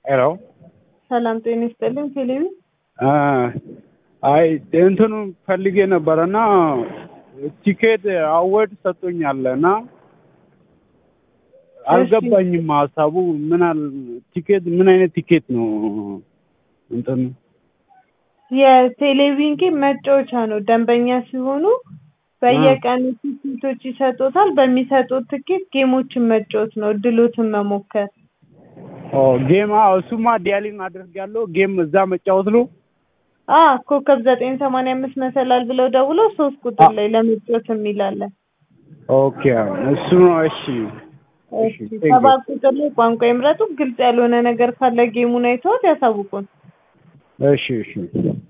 ሄሎ ሰላም ጤና ይስጥልኝ። ቴሌቪ አይ እንትኑ ፈልጌ ነበረ እና ቲኬት አወድ ሰጡኛል እና አልገባኝም ሀሳቡ ምን አል ቲኬት ምን አይነት ቲኬት ነው እንትኑ የቴሌቪዥን ጌም መጫወቻ ነው። ደንበኛ ሲሆኑ በየቀኑ ትኬቶች ይሰጡታል። በሚሰጡት ትኬት ጌሞችን መጫወት ነው፣ እድሎትን መሞከር። ኦ ጌም አዎ፣ እሱማ ዲያሊንግ አድርጌያለሁ። ጌም እዛ መጫወት ነው። አ ኮከብ ዘጠኝ ሰማንያ አምስት መሰላል ብለው ደውለው ሶስት ቁጥር ላይ ለመጫወት የሚላለን። ኦኬ እሱ ነው። እሺ እሺ፣ ሰባት ቁጥር ላይ ቋንቋ ይምረጡ። ግልጽ ያልሆነ ነገር ካለ ጌሙን አይተውት ያሳውቁን። እሺ እሺ